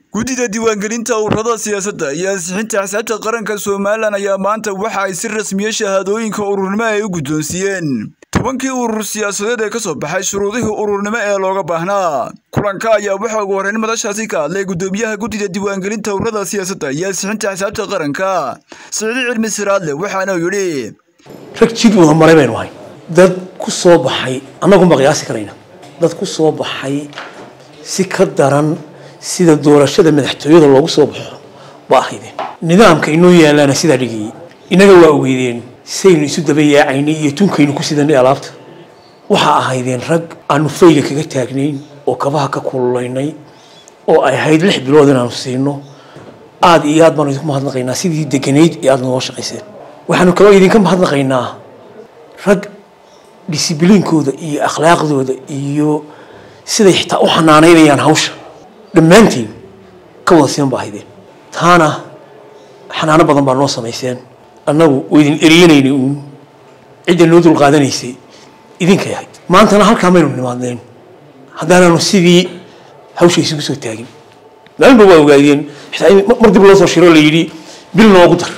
guddida diiwaangelinta ururada siyaasadda iyo ansixinta xisaabta qaranka somalilan ayaa maanta waxa ay si rasmiya shahaadooyinka ururnimo ay u guddoonsiiyeen tobankii urur siyaasadeed ee ka soo baxay shuruudihii ururnimo ee looga baahnaa kulanka ayaa waxaa ugu horreyn madashaasi ka hadlay guddoomiyaha guddida diiwaangelinta ururada siyaasadda iyo ansixinta xisaabta qaranka siciidi cilmi siraadle waxaana uu yidhi rag jid wada maray baynu ahay dad ku soo baxay annagunba qiyaasi karayna dad ku soo baxay si ka daran sida doorashada madaxtooyada loogu soo baxo ba ahaydeen nidaamka inoo yaalaana sidaa dhigayay innaga waa ogeydeen saynu isu daba yaacaynay iyo tunkaynu ku sidanay alaabta waxaa ahaydeen rag aanu fayga kaga taagnayn oo kabaha ka kululaynay oo ay ahayd lix bilood inaanu siino aada iyo aad baanu idinku mahadnaqaynaa sidii deganayd ee aada nogoo shaqayseen waxaanu kaloo idinka mahadnaqaynaa rag disibliinkooda iyo akhlaaqdooda iyo siday xitaa u xanaanaynayaan hawsha dhammaantiin ka wada siman ba ahaydeen taana xanaano badan baa noo samayseen annagu waa idin eriyanaynay uun cidda noo dulqaadanaysay idinkay ahayd maantana halkaa maynu nimaadneen haddaanaanu sidii hawsha isugu soo taagin maalinba waa ogaadeen xitaa mar dib loo soo shiro la yidhi bil noogu dar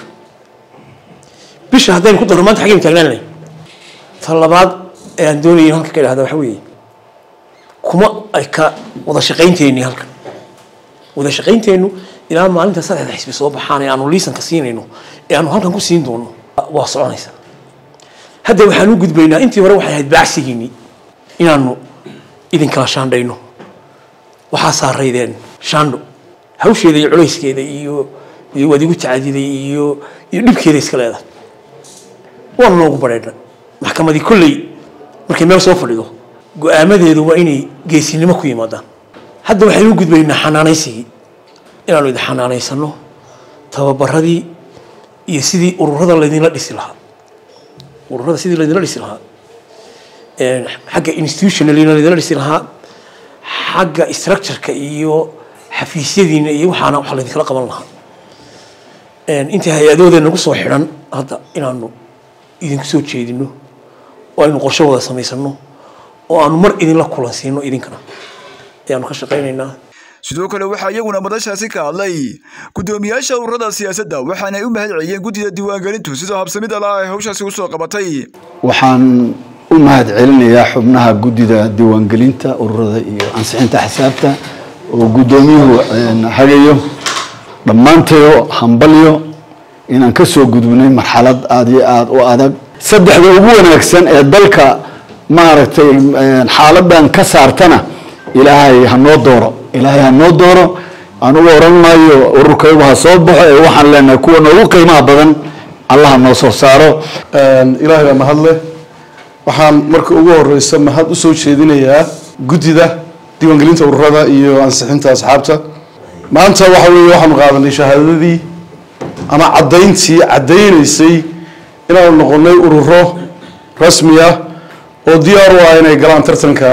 bisha haddaynu ku darno maanta xaggaynu taagnaan lahayn ta labaad ee aan doonayay in halka ka idhahda waxa weeye kuma ay ka wada shaqaynteenni halkan wada shaqaynteennu ilaa maalinta saddexda xisbi soo baxaan ee aanu liisanka siinayno ee aanu halkan ku siin doono waa soconaysa hadda waxaan u gudbaynaa intii hore waxay ahayd baacsigiinni inaanu idinkala shaandhayno waxaa saaraydeen shaandho hawsheeda iyo culayskeeda iyo iyo waad igu tacadiday iyo iyo dhibkeeda iska leedahay waanu noogu badheedha maxkamadii kolley markay meel soo fadhido go-aamadeedu waa inay geesinimo ku yimaadaan hadda waxaynu u gudbaynaa xanaanaysigii inaanu idin xanaanaysano tababaradii iyo sidii ururada laydinla dhisi lahaa ururada sidii laydinla dhisi lahaa xagga institutionalina laydinla dhisi lahaa xagga structureka iyo xafiisyadiina iyo waxaana waxa laydinkala qaban lahaa intii hay-adooda nagu soo xidhan hadda inaanu idinku soo jeedino oo aynu qorshe wada samaysano oo aanu mar idinla kulansiino idinkana ayaanu ka shaqaynaynaa sidoo kale waxaa iyaguna madashaasi ka hadlay guddoomiyaasha ururada siyaasadda waxaana ay u mahad celiyeen guddida diiwaangelintu sidoo habsamid ala ay hawshaasi usoo qabatay waxaan u mahad celinayaa xubnaha guddida diiwaangelinta ururada iyo ansixinta xisaabta oo guddoomiyuhu hagayo dhammaantayo hambalyo inaan ka soo gudubnay marxalad aada iyo aada u adag saddexda ugu wanaagsan ee dalka maaragtay xaaladan ka saartana ilaahay hanoo dooro ilaahay hanoo dooro anugu oran maayo ururkaygu ha soo baxo ee waxaan leenahay kuwa noogu qiimaha badan allaha noo soo saaro ilaahay baa mahadleh waxaan marka ugu horeysa mahad usoo jeedinayaa guddida diiwaangelinta ururada iyo ansixinta asxaabta maanta waxa weeye waxaanu qaadanay shahaadadii ama caddayntii caddaynaysay inaanu noqonay ururo rasmi ah oo diyaar u ah inay galaan tartanka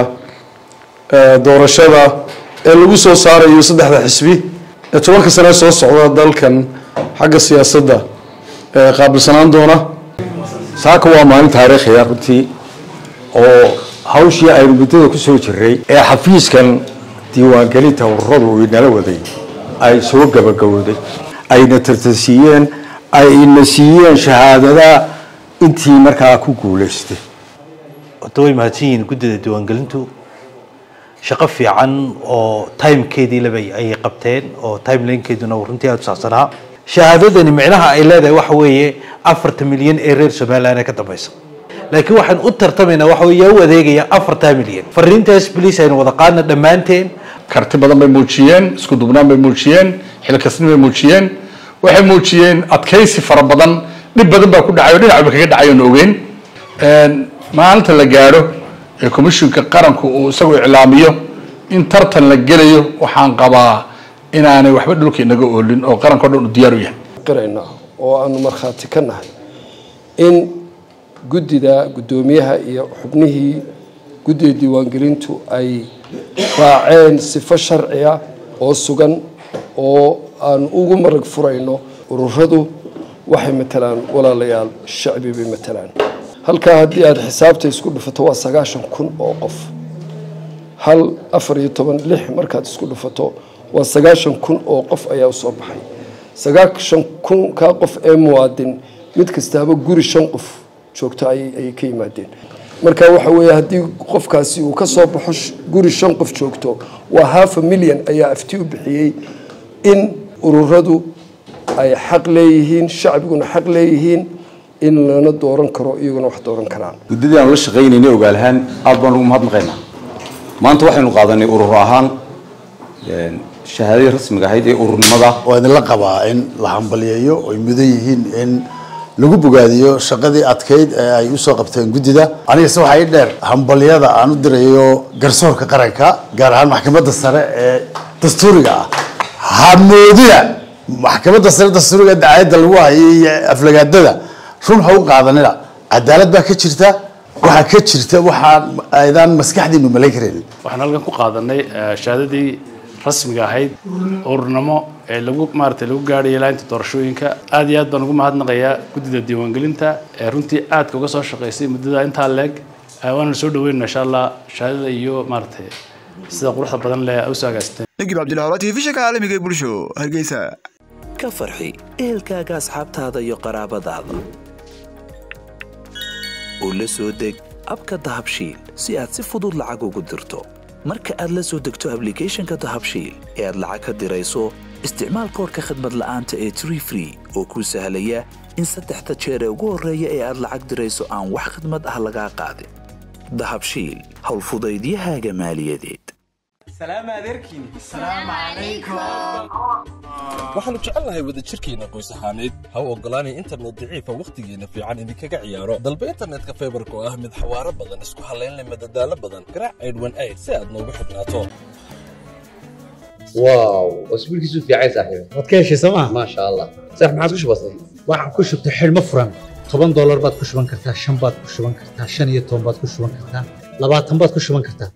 doorashada ee lagu soo saarayo saddexda xisbi ee tobanka sane soo socda dalkan xagga siyaasadda ee qaabilsanaan doona saaka waa maalin taariikhiya runtii oo hawshii aynu muddada ku soo jiray ee xafiiskan diiwaangelinta ururadu uu inala waday ay soo gabagabowday ayna tartansiiyeen ayna siiyeen shahaadada intii markaa ku guulaystay horta way mahadsan yihiin guddida diiwaangelintu shaqo fiican oo timekeedii laba ayay qabteen oo timelinekeeduna uu runtii aada u saabsanaa shahaadadani micnaha ay leedahay waxa weeye afarta milyan ee reer somaliland ee ka dambaysa laakiin waxaan u tartamaynaa waxa weeye yaa u adeegaya afartaa milyan fariintaas bliis aynu wada qaadna dhammaanteen karti badan bay muujiyeen isku dubnaan bay muujiyeen xilkasni bay muujiyeen waxay muujiyeen adkaysi fara badan dhib badan baa ku dhacay oo dhinacba kaga dhacay oon ogeyn maalinta la gaadho ee commishinka qaranku uu isagu iclaamiyo in tartan la gelayo waxaan qabaa inaanay waxba dhulka inaga oolin oo qaranka o dhan u diyaar u yahay qirayna oo aanu markhaati ka nahay in guddida guddoomiyaha iyo xubnihii guddida diiwaangelintu ay raaceen sifo sharciya oo sugan oo aan ugu marag furayno ururadu waxay matalaan walaalayaal shacbi bay matalaan halkaa haddii aada xisaabta isku dhufato waa sagaashan kun oo qof hal afar iyo toban lix markaad isku dhufato waa sagaashan kun oo qof ayaa usoo baxay sagaashan kun kaa qof ee muwaadin mid kastaaba guri shan qof joogto ayay ka yimaadeen marka waxa weeye haddii qofkaasi uu ka soo baxo guri shan qof joogto waa halfa milyan ayaa afti u bixiyey in ururadu ay xaq leeyihiin shacbiguna xaq leeyihiin in lana dooran karo iyaguna wax dooran karaan muddadii aanu la shaqaynaynay ogaal ahaan aad baan ugu mahadnaqaynaa maanta waxaynu qaadanay urur ahaan shahaadadii rasmiga ahayd ee ururnimada waa idinla qabaa in la hambaliyeeyo oy mudan yihiin in lagu bogaadiyo shaqadii adkayd ee ay usoo qabteen guddida anigase waxaa ii dheer hambalyada aan u dirayo garsoorka qaranka gaar ahaan maxkamadda sare ee dastuuriga ah hamoodina maxkamadda sare dastuuriga dacayadda lagu hayay iyo aflagaadada run ha u qaadanina cadaalad baa ka jirta waxaa ka jirta waxaan aydaan maskaxdiinu malayn karaynin waxaan halkan ku qaadanay shahaadadii rasmiga ahayd ururnimo ee lagu maaragtay lagu gaadhaya ilaa inta doorashooyinka aad iyo aad baan ugu mahadnaqayaa guddida diiwaangelinta ee runtii aadka uga soo shaqaysay muddada intaa leeg waana soo dhaweynaa insha allah shahaadada iyo maaragtay sida quruxda badan leh usoo agaasteen nagib cabdilahawla telefishinka caalamiga ee bulsho hargeysa ka farxi ehelkaaga asxaabtaada iyo qaraabadaada oo la soo deg abka dahabshiil si aad si fudud lacag ugu dirto marka aad la soo degto ablicathonka dahabshiil ee aad lacag ka dirayso isticmaal koorka khadmad la'aanta ee tree free oo kuu sahlaya in saddexda jeer ee ugu horreeya ee aad lacag dirayso aan wax khadmad ah lagaa qaadin dahabshiil howlfudaydiyahaaga maaliyadeed waxaannu jecelnahay wadajirkeenna qoys ahaaneed ha u oggolaanay internet daciifa wakhtigeenna fiican idinkaga ciyaaro dalba internetka faybarka oo ah mid xawaaro badan isku hallaynleh madadaalo badan garaac aydhwan ayd si aad noogu xidhnaato واو اسبوع كيسو في عايز صاحبي waad ka heshay sooma ما شاء الله صح ما عادش بسيط waxaan ku shubtay xidhmo furan toban doolar baad ku shuban kartaa shan baad ku shuban kartaa shan iyo toban baad ku shuban kartaa labaatan baad ku shuban kartaa